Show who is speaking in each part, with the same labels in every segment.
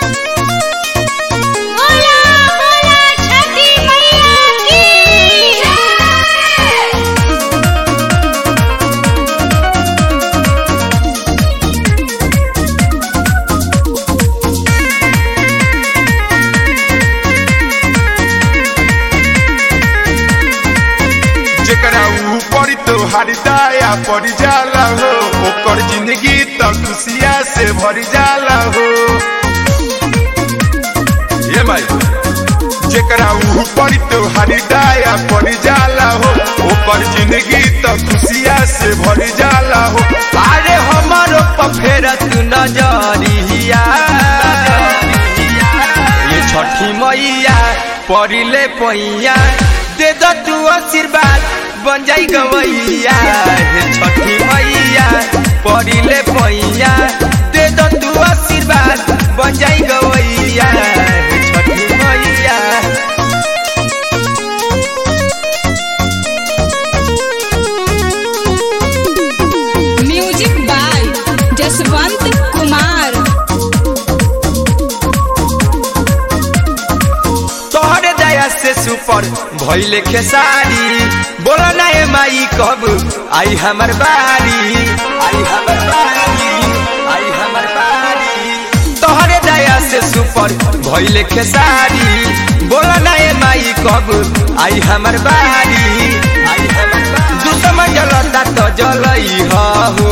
Speaker 1: बोला बोला छठी मैया की जय
Speaker 2: जेकरा ऊपर तोहार दाया पड़ जाला हो ओकर जिंदगी तो खुशिया से भर जाला हो ये भाई जेकरा ऊपर तोहार दाया पड़ जाला हो ओकर जिंदगी तो खुशिया से भर जाला हो
Speaker 3: अरे हमारो पफेरा तू नजरिया ये छठी मैया परिले पैया दे दो तू आशीर्वाद बन जाई गवैया हे छठी मैया परिले पैया दे दो तू आशीर्वाद बन जाई गवैया हे छठी मैया
Speaker 4: म्यूजिक बाय जसवंत कुमार
Speaker 3: तोहरे दया से सुपर भइले खेसारी बोला ना ए माई कब आई हमर बारी आई हमर बारी आई हमर बारी तोहरे दया से सुपर भइले खेसारी बोला ना ए माई कब आई हमर बारी आई हमर बारी दुश्मन जलता तो जलई हो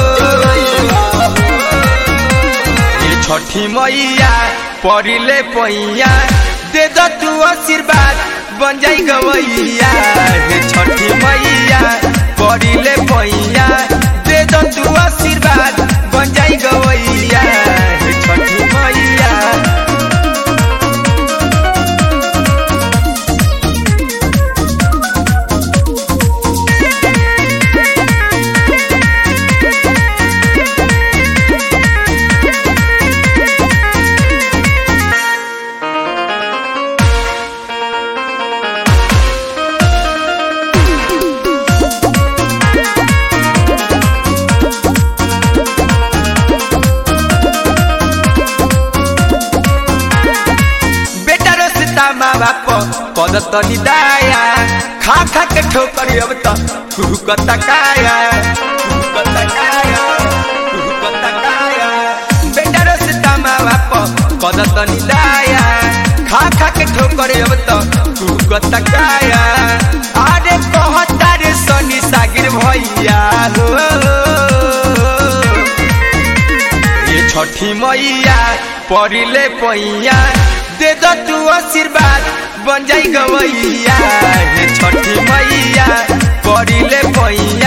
Speaker 3: ये छठी मैया परिले पैया दे दो तू आशीर्वाद बन जाई गवैया हे छठी मैया परिले पैया दे दो तू आशीर्वाद बन जाई गवैया हे छठी मैया बेटा रस्ता माँ बाप पद तनी दाया खा खा के ठोकर अब त कुहू कता काया कुहू कता काया कुहू कता काया बेटा रस्ता माँ बाप पद तनी दाया खा खा के ठोकर अब त कुहू कता काया अरे कहता रे सनी सागिर भैया हो ये छठी मैया परिले पैया दे दो तू आशीर्वाद बन जाई गवैया हे छठी मैया परिले पैया